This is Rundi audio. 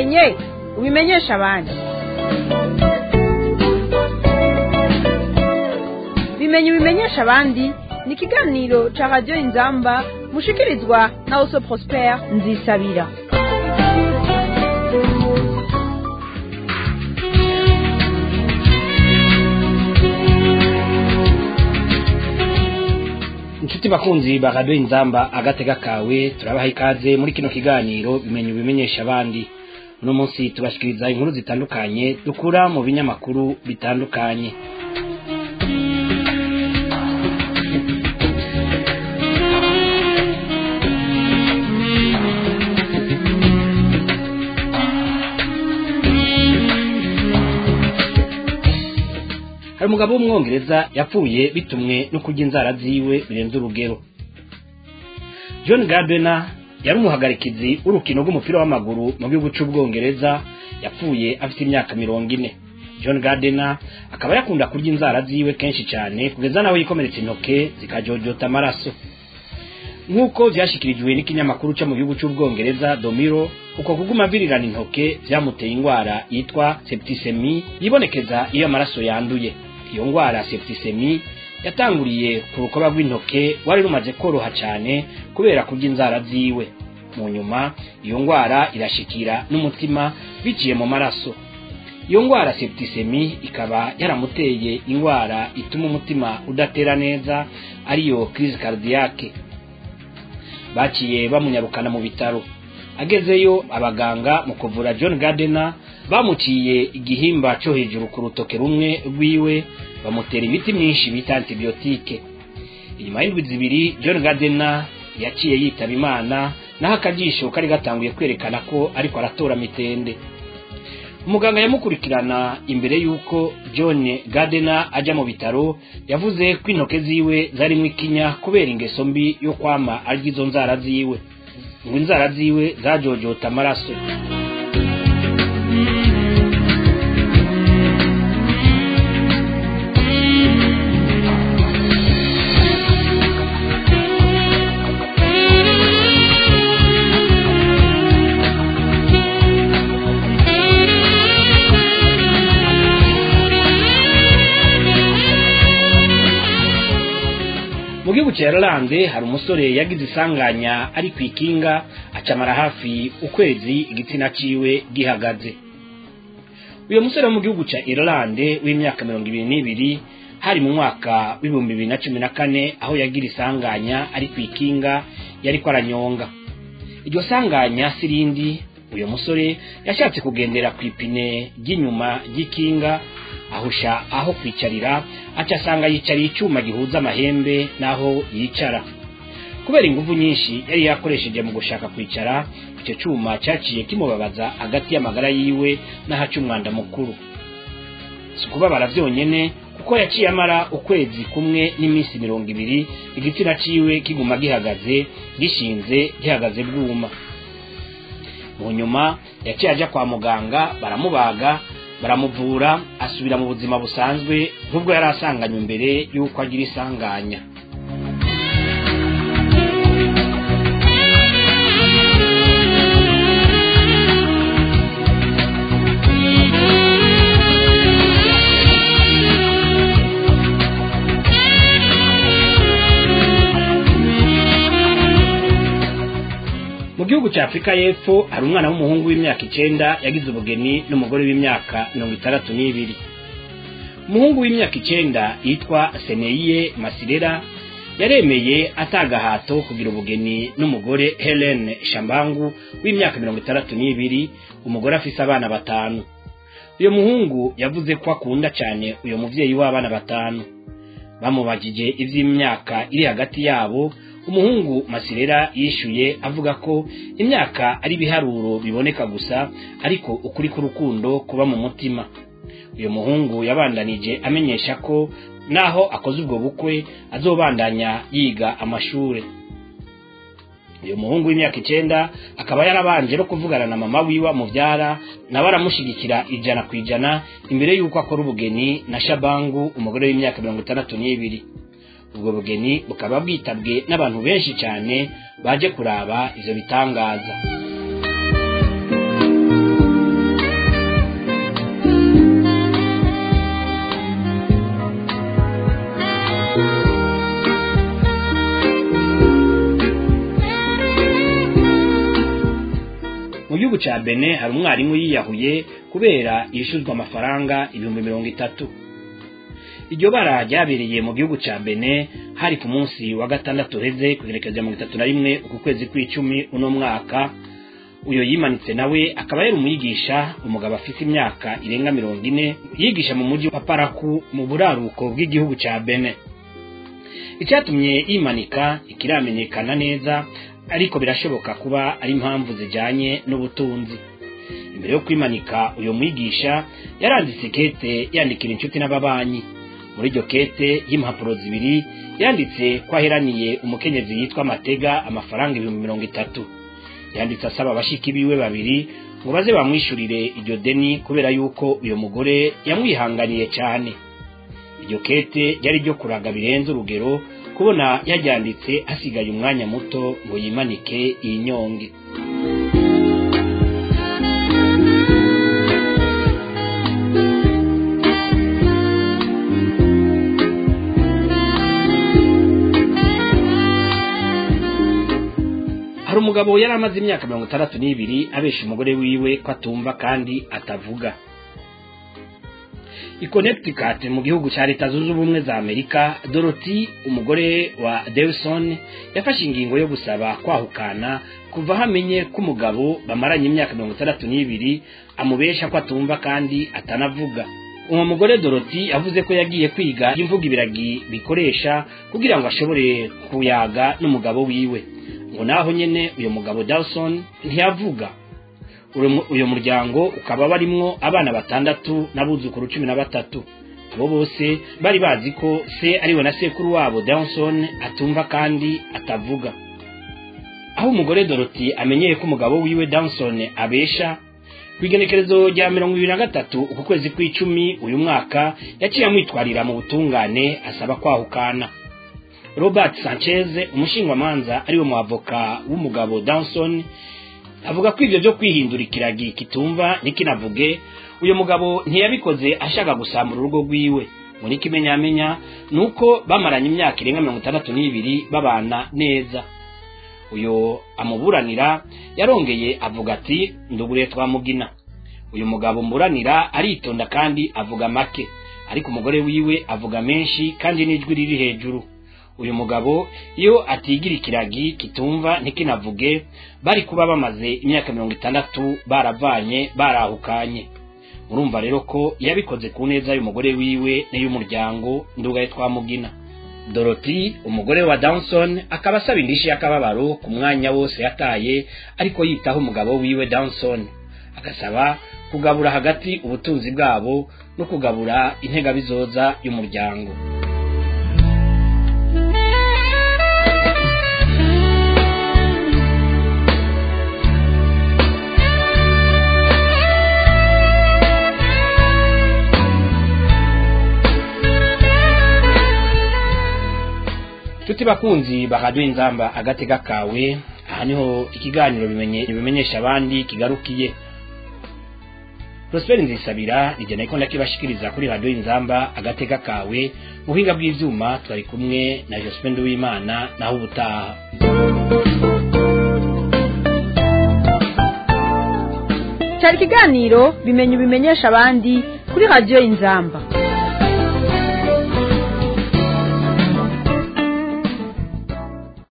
ubimenye ubimenyesha abandi bimenye ubimenyesha abandi ni ikiganiro ca radiyo inzamba mushikirizwa na oso prospere nzisabira inshuti bakunzi ba radiyo inzamba agatega kawe turabaha ikaze muri kino kiganiro bimenye ubimenyesha abandi uno munsi tubashikiriza inkuru zitandukanye dukura mu binyamakuru bitandukanye hari umugabo w'umwongereza yapfuye bitumwe no kurya inzara ziwe birenze urugero john gardner yari umuhagarikizi w'urukino rw'umupira w'amaguru mu gihugu cy'ubwongereza yapfuye afite imyaka mirongo ine john gardner akaba yakunda kurya inzara ziwe kenshi cyane kugeza nawe yikomeretsa intoke zikajojota amaraso nk'uko byashyikirijwe n'ikinyamakuru cyo mu gihugu cy'ubwongereza domiro uko kuguma virirana intoke byamuteye indwara yitwa septisemi yibonekeza iyo amaraso yanduye iyo ndwara septisemi yatanguriye ku rukoba rw'intoke wari rumaze koroha cyane kubera kurya inzara ziwe mu nyuma iyo ndwara irashikira n'umutima biciye mu maraso iyo ndwara septisemi ikaba yaramuteye indwara ituma umutima udatera neza ariyo crise cardiaque baciye bamunyarukana mu bitaro agezeyo abaganga mu kuvura john gardner bamuciye igihimba cyo hejuru ku rutoke rumwe rwiwe bamutera imiti myinshi bita antibiyotike inyuma y'indwi zibiri john gardner yaciye yitaba imana naho akajisho kari gatanguye kwerekana ko ariko aratora mitende umuganga yamukurikirana imbere y'uko john gardner ajya mu bitaro yavuze ko intoke ziwe zarimo ikinya kubera ingeso mbi yo kwama arya izo nzara ziwe ngo inzara ziwe zajojota amaraso mu gihugu cya Irlande hari umusore yagize isanganya ari ku ikinga acamara hafi ukwezi igitsina ciwe gihagaze uyu musore wo mu gihugu cya Irlande w'imyaka mirongo ibiri n'ibiri hari mu mwaka w'ibihumbi bibiri na cumi na kane aho yagira isanganya ari ku ikinga yariko aranyonga iryo sanganya sirindi uyu musore yashatse kugendera ku ipine ry'inyuma ry'ikinga ahusha aho kwicarira aca asanga yicariye icyuma gihuza amahembe n'aho yicara kubera ingufu nyinshi yari yakoresheje mu gushaka kwicara icyo cyuma cyaciye kimubabaza hagati y'amagara yiwe n'ahaca umwanda mukuru si ukubabara byonyine kuko yaciye amara ukwezi kumwe n'iminsi mirongo ibiri igitsina ciwe kiguma gihagaze gishinze gihagaze bwuma mu nyuma yaciye ajya kwa muganga baramubaga baramuvura asubira mu buzima busanzwe nk'ubwo yari asanganywe mbere y'uko agira isanganya mu gihugu cya afurika y'epfo hari umwana w'umuhungu w'imyaka icyenda yagize ubugeni n'umugore w'imyaka mirongo itandatu n'ibiri umuhungu w'imyaka icyenda yitwa seneye masirera yaremeye atagahato kugira ubugeni n'umugore helen shambangu w'imyaka mirongo itandatu n'ibiri umugore afise abana batanu uyu muhungu yavuze ko akunda cyane uyu mubyeyi w'abana batanu bamubajije iby'imyaka iri hagati yabo umuhungu masirera yishyuye avuga ko imyaka ari ibiharuro biboneka gusa ariko ukuri k'urukundo kuba mu mutima uyu muhungu yabandanije amenyesha ko naho akoze ubwo bukwe azobandanya yiga amashuri uyu muhungu w'imyaka icyenda akaba yarabanje no kuvugana na mama wiwe mubyara nawe aramushyigikira ijana ku ijana imbere y'uko akora ubugeni na shabangu umugore w'imyaka mirongo itandatu n'ibiri ubwo bugeni bukaba bwitabwe n'abantu benshi cyane baje kuraba ivyo bitangaza gihugu ca bene hari umwarimu yiyahuye kubera yishuzwa amafaranga ibihumbi mirongo itatu iryo bara ryabereye mu gihugu ca bene hari ku munsi wa gatandatu uheze kugerekereza mirongo itatu na rimwe uku kwezi kw'icumi uno mwaka uyo yimanitse nawe akaba yari umwigisha umugabo afite imyaka irenga mirongo ine yigisha mu mujyi wa paraku mu buraruko bw'igihugu ca bene icyatumye yimanika ikiramenyekana neza ariko birashoboka kuba ari impamvu zijanye n'ubutunzi imbere yo kwimanika uyo mwigisha yaranditse kete yandikira inshuti n'ababanyi muri iryo kete y'impapuro zibiri yanditse ko aheraniye umukenyezi yitwa matega amafaranga ibihumbi mirongo itatu yanditse asaba abashiki biwe babiri ngo baze bamwishurire iryo deni kubera yuko uyo mugore yamwihanganiye cyane iryo kete ryari ryo kuraga birenze urugero kubona yaryanditse hasigaye umwanya muto ngo yimanike iyi nyonge hari umugabo yari amaze imyaka mirongo itandatu n'ibiri abesha umugore wiwe ko atumva kandi atavuga i connecticut mu gihugu cya leta zunze ubumwe za amerika dorothy umugore wa delson yafashe ingingo yo gusaba kwahukana kuva aho amenye ko umugabo bamaranye imyaka mirongo itandatu n'ibiri amubesha ko atumva kandi atanavuga uwo mugore dorothy yavuze ko yagiye kwiga imvuga ibiragi bikoresha kugira ngo ashobore kuyaga n'umugabo wiwe ngo naho nyene uyo mugabo dawson ntiyavuga uyu muryango ukaba barimwo abana batandatu n'abuzukuru cumi na batatu abo bose bari bazi ko se ariwe na sekuru wabo dawson atumva kandi atavuga aho umugore dorothy amenyeye ko umugabo wiwe dawson abesha ku igenekerezo rya mirongo ibiri na gatatu uku kwezi kw'icumi uyu mwaka yaciye amwitwarira mu butungane asaba kwahukana robert sanchez umushingwamanza ariwe mu avoka w'umugabo dawson avuga ko ibyo byo kwihindura ikiragi kitumva ntikinavuge uyu mugabo ntiyabikoze ashaka gusambura urugo rwiwe muri kimenyamenya ni uko bamaranye imyaka irenga mirongo itandatu n'ibiri babana neza uyu amuburanira yarongeye avuga ati ndugure twamugina uyu mugabo mburanira aritonda kandi avuga make ariko umugore wiwe avuga menshi kandi n'ijwi riri hejuru uyu mugabo iyo atigira ikiragi kitumva ntikinavuge bari kuba bamaze imyaka mirongo itandatu baravanye barahukanye murumva rero ko yabikoze ku neza y'umugore wiwe n'iy'umuryango ndugaye twamugina dorothy umugore wa dawson akaba asaba indishi y'akababaro ku mwanya wose yataye ariko yitaho umugabo wiwe dawson agasaba kugabura hagati ubutunzi bwabo no kugabura integabizoza y'umuryango tuti bakunzi bahadwe inzamba agatega kawe aha niho ikiganiro bimenye bimenyesha abandi kigarukiye Prosper Nzisabira nijye ko ndakibashikiriza kuri radio inzamba agatega kawe mu buhinga bw'ivyuma twari kumwe na Jospin Duwimana naho ubutaha cyari ikiganiro bimenye ubimenyesha abandi kuri radio inzamba